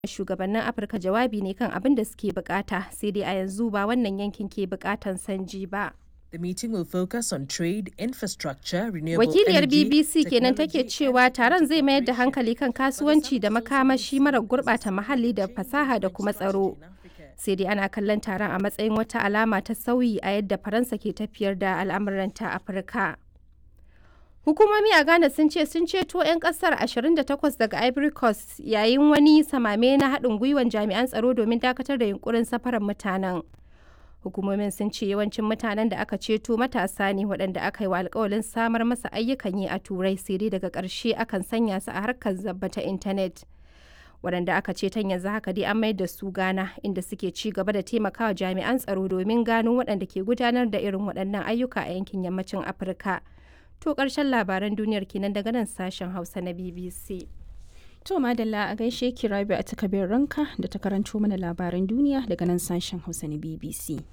shugabannin Afirka jawabi ne kan abin da suke bukata sai dai a yanzu ba wannan yankin ke bukatan sanji ba. The meeting will focus on trade, infrastructure, renewable Wakiliyar energy, BBC kenan take technology, cewa taron zai mayar da hankali kan kasuwanci da makamashi mara gurɓata muhalli da fasaha da kuma tsaro. Sai dai ana kallon taron a matsayin wata alama ta sauyi a yadda Faransa ke tafiyar da al'amuranta Afirka. Hukumomi a Ghana sun ce sun ceto 'yan kasar 28 daga Ivory Coast yayin wani samame na haɗin gwiwan jami'an tsaro domin dakatar da yunkurin safarar mutanen. Hukumomin sun ce yawancin mutanen da aka ceto matasa ne waɗanda aka yi wa alkawalin samar masa ayyukan yi a Turai sai dai daga ƙarshe akan sanya su a harkar zabba ta intanet. Waɗanda aka ceton yanzu haka dai an mayar da su Ghana inda suke ci gaba da taimakawa jami'an tsaro domin gano waɗanda ke gudanar da irin waɗannan ayyuka a yankin yammacin Afirka. To ƙarshen labaran duniyar kenan daga nan sashen Hausa na BBC. To madalla a gaishe ki Rabi a takabin ranka da ta karanto mana labaran duniya daga nan sashen Hausa na BBC.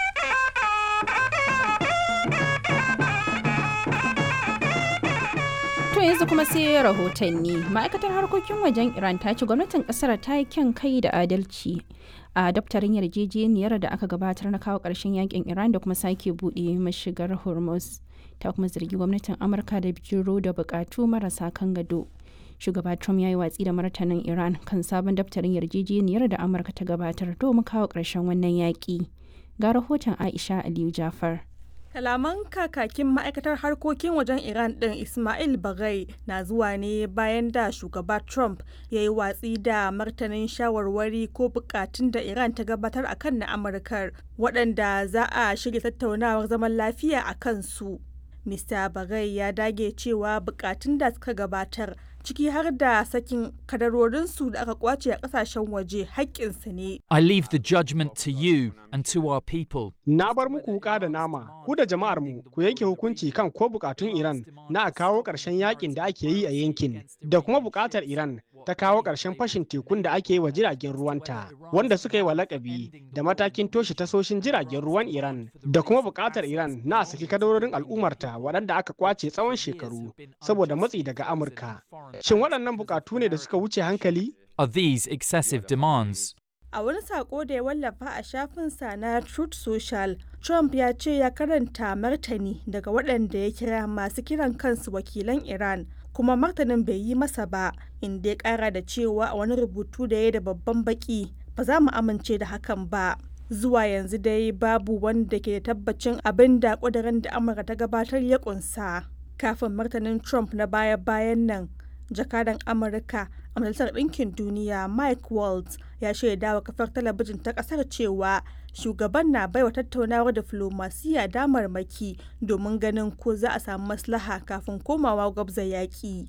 To yanzu kuma sai rahotanni. Ma'aikatar harkokin wajen Iran ta ce gwamnatin kasar ta yi kyan kai da adalci a daftarin yarjejeniyar da aka gabatar na kawo ƙarshen yakin Iran da kuma sake buɗe mashigar Hormuz. Ta kuma zargi gwamnatin Amurka da bijiro da buƙatu marasa kan gado. shugaba trump ya yi watsi da martanin iran kan sabon daftarin yarjejeniyar da amurka ta gabatar domin kawo ƙarshen wannan yaƙi ga rahoton aisha aliyu jafar Kalaman kakakin ma'aikatar harkokin wajen Iran ɗin Ismail Bagai na zuwa ne bayan da shugaba Trump ya yi watsi da martanin shawarwari ko bukatun da Iran ta gabatar a kan na Amurkar waɗanda za a shirya tattaunawar zaman lafiya a kansu. Mr. Bagai ya dage cewa bukatun da suka gabatar ciki har da sakin kadarorinsu da aka kwace a kasashen waje haƙƙinsu ne. I leave the judgment to you and to our people. Na bar muku wuka da nama, ku da jama'ar mu ku yanke hukunci kan ko bukatun Iran na a kawo ƙarshen yakin da ake yi a yankin, da kuma bukatar Iran ta kawo ƙarshen fashin tekun da ake yi wa jiragen ruwanta, wanda suka yi wa lakabi da matakin toshe tasoshin jiragen ruwan Iran, da kuma bukatar Iran na a saki kadarorin al'ummarta waɗanda aka kwace tsawon shekaru saboda matsi daga Amurka. Shin waɗannan bukatu ne da suka wuce hankali? Are these excessive demands? A wani sako da ya wallafa a shafinsa na Truth Social, Trump ya ce ya karanta martani daga waɗanda ya kira masu kiran kansu wakilan Iran, kuma martanin bai yi masa ba, inda ya ƙara da cewa a wani rubutu da ya da babban baki, ba za mu amince da hakan ba. Zuwa yanzu dai babu wanda ke da tabbacin abin da ƙudurin da Amurka ta gabatar ya ƙunsa. Kafin martanin Trump na baya-bayan nan, jakadan Amurka a Majalisar Ɗinkin Duniya Mike Waltz ya shaida wa kafar talabijin ta ƙasar cewa shugaban na baiwa tattaunawar diflomasiya damarmaki domin ganin ko za a samu maslaha kafin komawa gwabza yaƙi.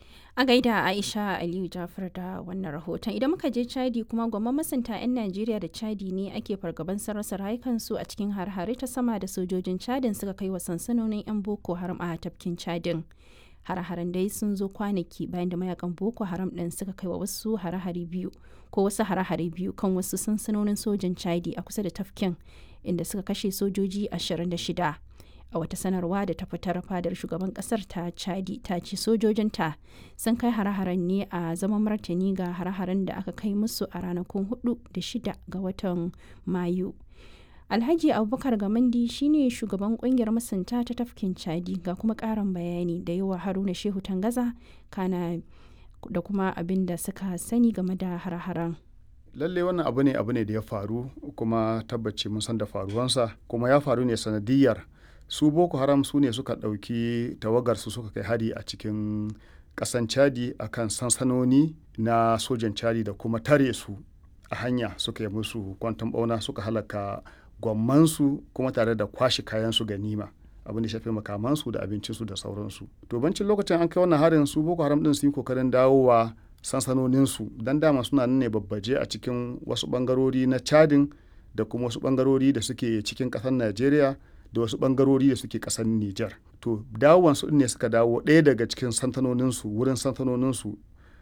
a gaida aisha aliyu jafar da wannan rahoton idan muka je chadi kuma gwamman masunta 'yan najeriya da chadi ne ake fargaban sarrasa rayukansu a cikin har-hare ta sama da sojojin chadin suka kai wa sansanonin 'yan boko haram a tafkin chadin hare-haren dai sun zo kwanaki bayan da mayakan boko haram ɗin suka kai wa wasu hare-hare biyu ko wasu hare-hare biyu kan wasu sansanonin sojan chadi a kusa da tafkin inda suka kashe sojoji 26 a wata sanarwa da ta fitar fadar shugaban kasar ta chadi ta ce sojojinta sun kai hare-haren ne a zaman martani ga hare-haren da aka kai musu a ranakun 4 da 6 ga watan mayu alhaji abubakar gamandi shine shugaban kungiyar masunta ta tafkin chadi ga kuma karin bayani da yawa haruna shehu tangaza kana da kuma abin da suka sani game da hare-haren lalle wannan abu ne abu ne da ya faru kuma tabbaci mun san da faruwansa kuma ya faru ne sanadiyar su boko haram su ne suka ɗauki tawagarsu suka kai hari a cikin ƙasan chadi a kan sansanoni na sojan chadi da kuma tare su a hanya suka yi musu kwanton ɓauna suka halaka gwammansu kuma tare da kwashe kayansu ganima abin da shafi makamansu da abincinsu da sauransu to bancin lokacin an kai wannan harin su boko haram din su yi kokarin dawowa sansanoninsu don dama suna nan ne babbaje a cikin wasu bangarori na chadin da kuma wasu bangarori da suke cikin ƙasar najeriya da wasu bangarori da suke kasar Nijar. To dawowansu ne suka dawo ɗaya daga cikin santanoninsu wurin santanoninsu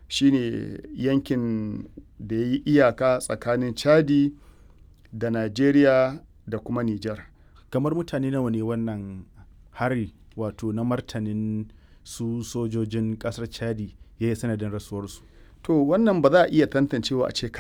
shine yankin da ya yi iyaka tsakanin Chadi da Najeriya da kuma Nijar. Kamar mutane nawa ne wannan hari wato na martanin su sojojin kasar Chadi ya yi sanadin rasuwarsu. to wannan ba za a iya tantancewa a ce